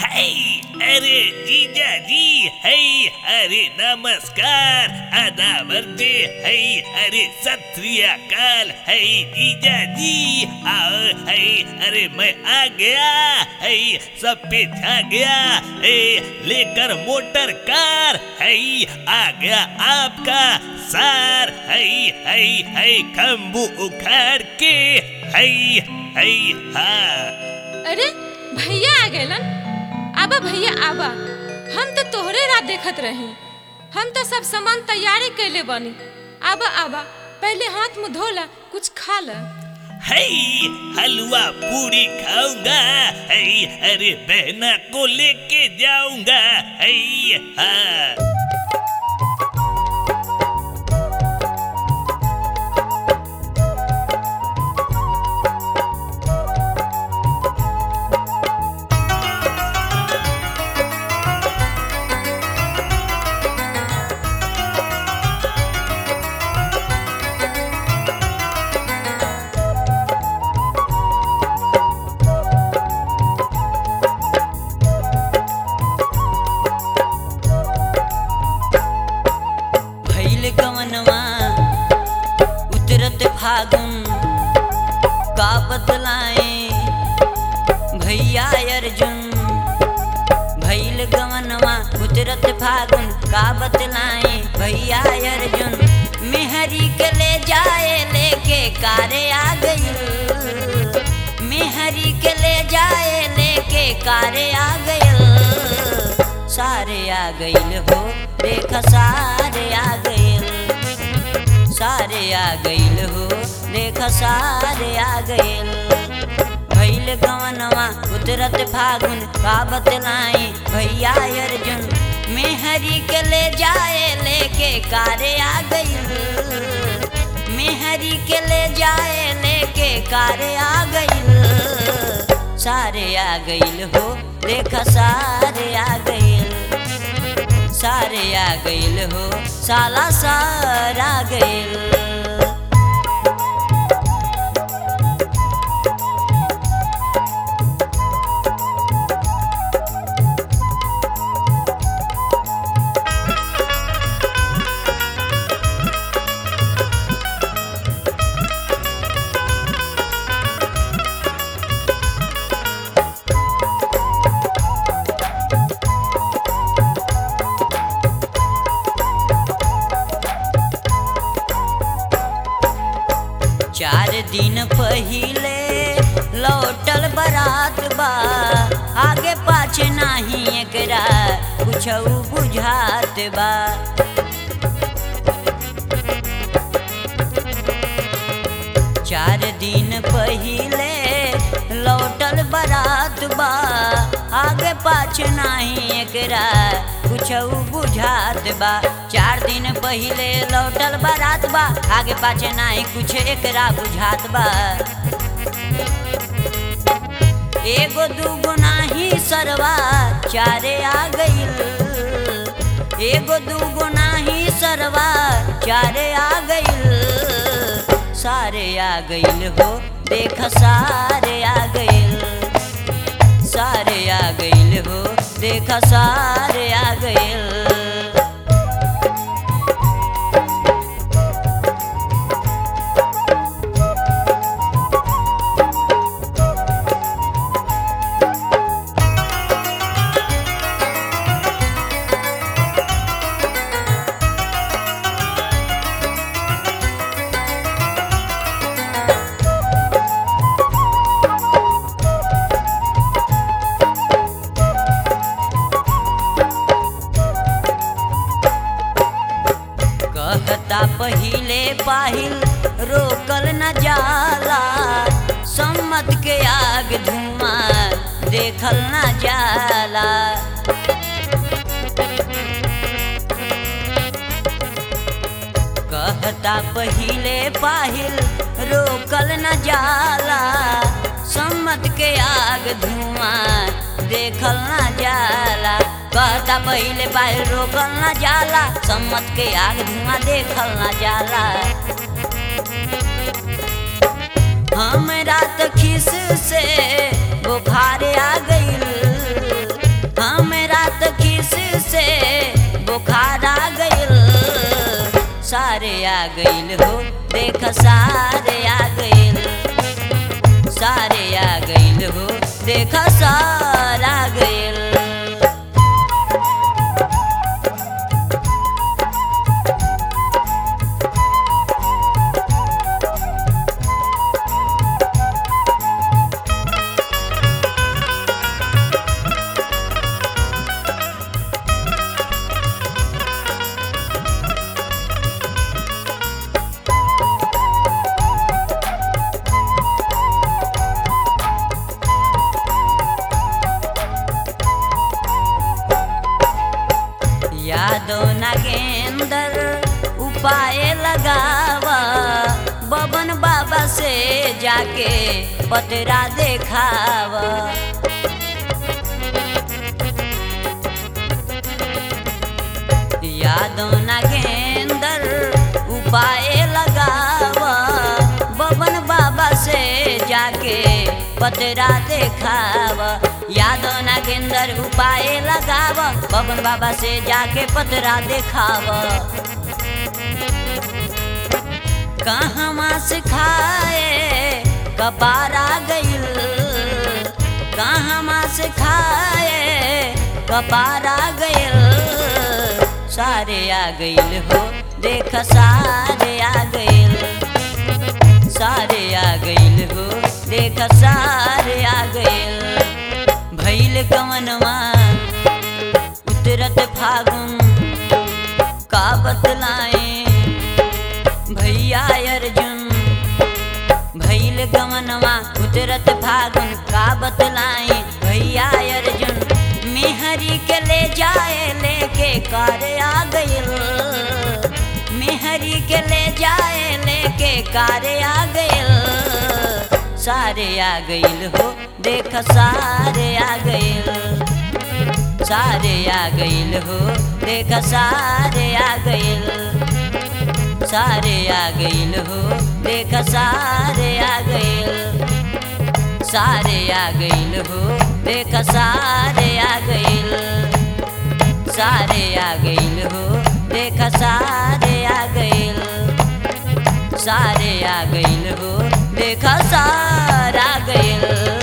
है अरे जीजा जी है अरे नमस्कार अदावर्ते है अरे सत श्री अकाल है जीजा जी आओ है अरे मैं आ गया है सब पे छा गया है लेकर मोटर कार है आ गया आपका सार है है है खम्बू उखाड़ के है है हाँ अरे भैया आ गएलन आबा भैया आबा हम तो तोहरे राह देखत रही हम तो सब सामान तैयारी कैले बनी आबा आबा पहले हाथ मुंह धोला कुछ खा ला है हलवा पूरी खाऊंगा है अरे बहना को लेके जाऊंगा है हाँ भैल कवनवा उतरत फागुन का बतलाए भैया अर्जुन भैल गवनवा उतरत फागुन का बतलाए भैया अर्जुन मेहरी के ले जाए लेके कारे आ गई मेहरी के ले जाए लेके कारे आ गई सारे आ गईल हो देख सारे आ गईल सारे आ गईल हो देख सारे आ गईल भैल गवनवा उतरत फागुन का बतलाई भैया अर्जुन मेहरी के ले जाए लेके कारे आ गईल मेहरी के ले जाए लेके कारे आ गईल सारे आ गईल हो देख सारे आ गईल सारे आ गईल हो साला सार आ गईल चार दिन पहिले लौटल बारात बा आगे पाछे नाही एकरा कुछ बुझात बा चार दिन पहिले लौटल बारात बा आगे पाछे नाही एकरा कुछ बुझात बा चार दिन पहिले लौटल बारात बा आगे पाछे नाही कुछ एकरा बुझात बा एगो दूगो नाही सरवा चारे आ गईल एगो दूगो नाही सरवा चारे आ गईल सारे आ गईल हो देख सारे आ गईल सारे आ गईल हो देख सारे आ गईल कहता पहिले पाहिल रोकल न जाला सम्मत के आग धुआं देखल न जाला कहता पहिले पाहिल रोकल न जाला सम्मत के आग धुआं देखल न जाला कहता पहिले पाहिल रोकल न जाला सम्मत के आग धुआं देखल न जाला हमरा त खिस से बुखार आ गईल आ गइल हो देख सारे आ गइल सारे आ गइल हो देख सार आ गइल यादो नागेंदर उपाय लगावा बबन बाबा से जाके पतरा देखावा यादो नागेंदर उपाय लगावा बबन बाबा से जाके पतरा देखावा यादो नागेंदर उपाय लगावा बबन बाबा से जाके पतरा देखावा कहाँ से खाए कपारा गइल कहाँ से खाए कपारा गइल सारे आ गइल हो देख सारे आ गइल सारे आ गइल हो देख सारे आ गइल भैल कवनवा उतरत फागुन का बतलाए भैया अर्जुन भैल गमनवा उतरत फागुन का बतलाई भैया अर्जुन मेहरी के ले जाए लेके कार आ गइल मेहरी के ले जाए लेके कार आ गइल सारे आ गइल हो देख सारे आ गइल सारे आ गइल हो देख सारे आ गइल सारे आ गइल हो देख सारे आ गइल सारे आ गइल हो देख सारे आ गइल सारे आ गइल हो देख सारे आ गइल सारे आ गइल हो देख सारा गइल